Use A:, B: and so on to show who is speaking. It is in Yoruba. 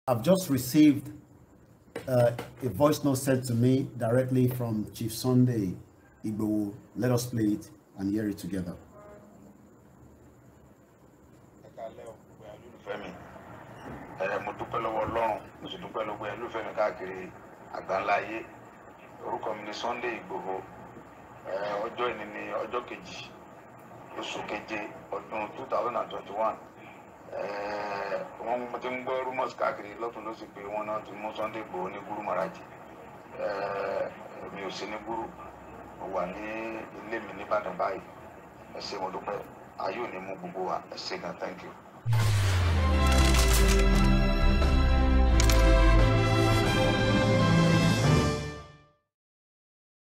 A: I've just received uh, a voice note sent to me directly from Chief Sunday Igbo. Let us play it and hear it together.
B: ẹ kálẹ́ o gbogbo ẹ̀yin olólùfẹ́ mi ẹ mo dúpẹ́ lọ́wọ́ ọlọ́run mo sì dúpẹ́ lọ́wọ́ ẹ̀yin olólùfẹ́ mi káàkiri àgbáńlá ayé orúkọ mi ni Sunday Igboho ẹ ọjọ́ ìní ni ọjọ́ kejì oṣù keje ọdún two thousand and twenty one wọ́n mo ti ń gbọ́ rumors káàkiri lọ́tún lọ́sì pé wọ́n náà ti mú Sunday Igboho ní Guru Maraji mi ò sí ní Guru mo wà ní ilé mi nìbàdàn báyìí ẹ ṣé mo dúpẹ́ ayé ò ní mú gbogbo wa ẹ ṣé gan thank you.